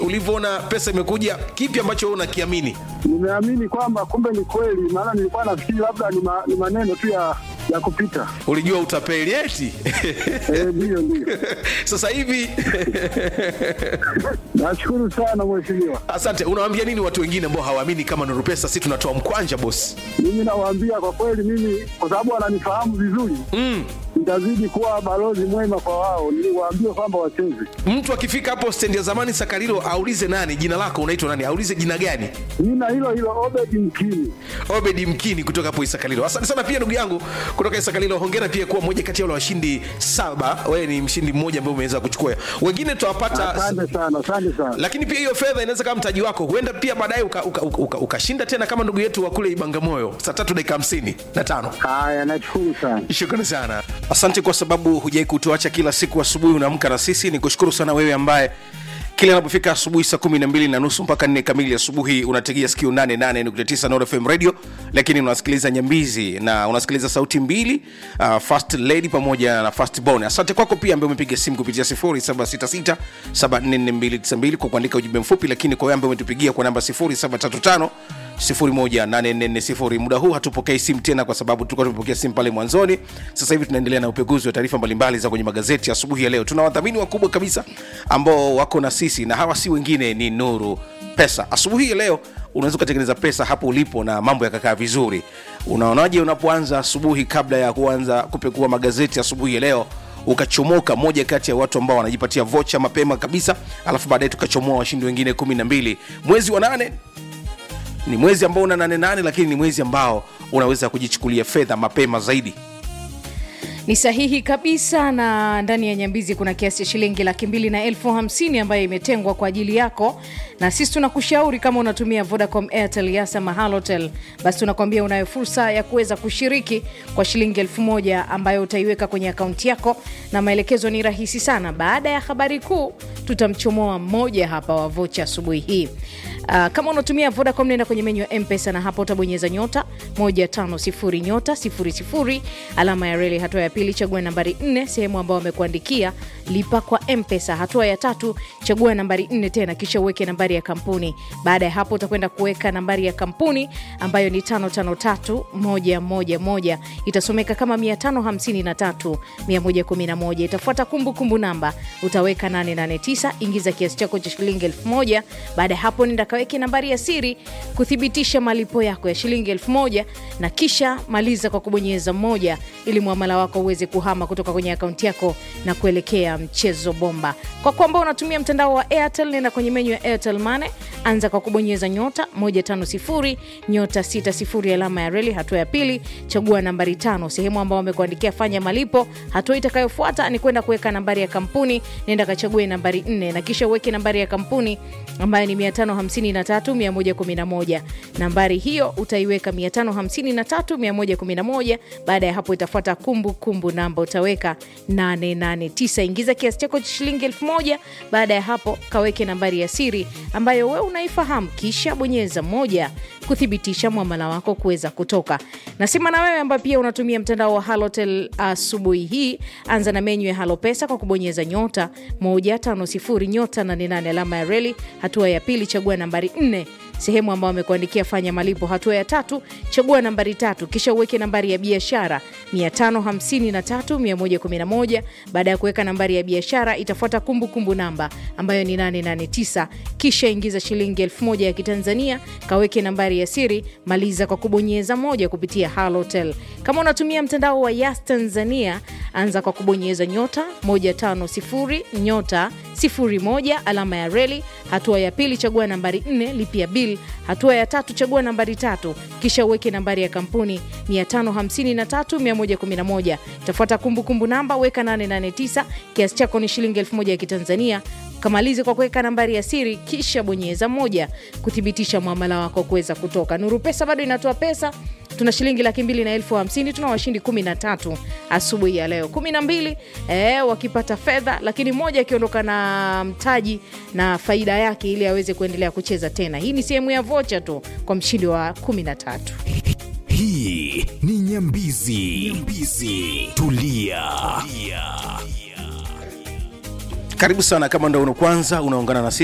ulivyoona pesa imekuja kipi ambacho wewe unakiamini Nimeamini kwamba kumbe ni kweli, maana nilikuwa nafikiri labda ni, ma, ni maneno tu ya ya kupita. ulijua utapeli eti Eh, Ndiyo, ndiyo. sasa hivi Nashukuru sana mheshimiwa. asante unawaambia nini watu wengine ambao hawaamini kama nuru pesa si tunatoa mkwanja bosi Mimi nawaambia kwa kweli, mimi kwa sababu wananifahamu vizuri mm. nitazidi kuwa balozi mwema kwa wao, niliwaambia kwamba wacheze. mtu akifika hapo stendi ya zamani sakarilo aulize nani jina lako unaitwa nani aulize jina gani Jina hilo hilo Obedi Mkini. obedi mkini kutoka hapo isakalilo asante sana pia ndugu yangu kutoka isakalilo hongera pia kuwa moja kati ya wale washindi saba wewe ni mshindi mmoja ambaye umeweza kuchukua wengine tutawapata Asante sana, asante sana. lakini pia hiyo fedha inaweza kama mtaji wako huenda pia baadaye ukashinda uka, uka, uka, ukashinda tena kama ndugu yetu wa kule ibangamoyo saa tatu dakika hamsini na tano Haya, nashukuru sana. shukrani sana asante kwa sababu hujai kutuacha kila siku asubuhi unaamka na sisi ni kushukuru sana wewe ambaye kila anapofika asubuhi saa kumi na mbili na nusu mpaka nne kamili asubuhi unategea sikio 88.9 Nord FM radio lakini unasikiliza nyambizi na unasikiliza sauti mbili uh, first lady pamoja na first born asante kwako pia ambaye umepiga simu kupitia 0766 744292 kwa kuandika ujumbe mfupi lakini kwa wewe ambaye umetupigia kwa namba 0735 18440 muda huu hatupokei simu tena kwa sababu tulikuwa tumepokea simu pale mwanzoni sasa hivi tunaendelea na upekuzi wa taarifa mbalimbali za kwenye magazeti asubuhi ya leo tuna wadhamini wakubwa kabisa ambao wako na sisi na hawa si wengine ni nuru pesa asubuhi ya leo unaweza ukatengeneza pesa hapo ulipo na mambo yakakaa vizuri unaonaje unapoanza asubuhi kabla ya kuanza kupekua magazeti asubuhi ya leo ukachomoka moja kati ya watu ambao wanajipatia vocha mapema kabisa alafu baadaye tukachomoa washindi wengine kumi na mbili mwezi wa nane ni mwezi ambao una nane nane lakini ni mwezi ambao unaweza kujichukulia fedha mapema zaidi ni sahihi kabisa na ndani ya nyambizi kuna kiasi cha shilingi laki mbili na elfu hamsini ambayo imetengwa kwa ajili yako na sisi tunakushauri kama unatumia vodacom airtel yasa mahalotel basi tunakwambia unayo fursa ya kuweza kushiriki kwa shilingi elfu moja ambayo utaiweka kwenye akaunti yako na maelekezo ni rahisi sana baada ya habari kuu tutamchomoa mmoja hapa wa vocha asubuhi hii Uh, kama unatumia vodacom nenda kwenye menyu ya mpesa na hapo utabonyeza nyota 150 nyota 00 alama ya reli hatua ya pili chagua nambari 4 sehemu ambayo wamekuandikia lipa kwa mpesa hatua ya tatu chagua nambari 4 tena kisha uweke nambari ya kampuni baada ya hapo utakwenda kuweka nambari ya kampuni ambayo ni 553111 itasomeka kama 553111 itafuata kumbukumbu namba utaweka 889 ingiza kiasi chako cha shilingi 1000 baada ya hapo nenda kaweke nambari ya siri kuthibitisha malipo yako ya shilingi 1000 na kisha maliza kwa kubonyeza moja ili mwamala wako uweze kuhama kutoka kwenye akaunti yako na kuelekea mchezo bomba kwa kwamba unatumia mtandao wa airtel nenda kwenye menyu ya airtel mane anza kwa kubonyeza nyota 150 nyota 60 alama ya reli hatua ya pili chagua nambari tano sehemu ambao wamekuandikia fanya malipo hatua itakayofuata ni kwenda kuweka nambari ya kampuni nenda kachague nambari 4 na kisha uweke nambari ya kampuni ambayo ni 553111 nambari hiyo utaiweka 553111 baada ya hapo itafuata kumbukumbu namba utaweka 889 ingiza kiasi chako cha shilingi 1000 baada ya hapo kaweke nambari ya siri ambayo wewe unaifahamu kisha bonyeza moja kuthibitisha mwamala wako kuweza kutoka nasema na wewe ambaye pia unatumia mtandao wa halotel asubuhi hii anza na menyu ya halopesa kwa kubonyeza nyota 150 nyota 88 alama ya reli hatua ya pili chagua nambari 4 sehemu ambayo amekuandikia fanya malipo hatua ya tatu chagua nambari tatu kisha uweke nambari ya biashara 553111 baada ya kuweka nambari ya biashara itafuata kumbukumbu namba ambayo ni 889 kisha ingiza shilingi 1000 ya kitanzania kaweke nambari ya siri maliza kwa kubonyeza moja kupitia halotel kama unatumia mtandao wa yas tanzania anza kwa kubonyeza nyota 150 nyota 01 alama ya reli hatua ya pili chagua nambari 4 lipia bil hatua ya tatu chagua nambari tatu kisha uweke nambari ya kampuni 553111 itafuata kumbukumbu namba weka 889 kiasi chako ni shilingi 1000 ya kitanzania kamalize kwa kuweka nambari ya siri kisha bonyeza moja kuthibitisha mwamala wako kuweza kutoka nuru pesa bado inatoa pesa tuna shilingi laki mbili na elfu hamsini tuna washindi kumi na tatu asubuhi ya leo kumi na mbili eh, wakipata fedha lakini mmoja akiondoka na mtaji na faida yake ili aweze kuendelea kucheza tena hii ni sehemu ya vocha tu kwa mshindi wa kumi na tatu hii ni nyambizi, nyambizi. Tulia. Tulia. karibu sana kama ndo una kwanza unaungana na sisi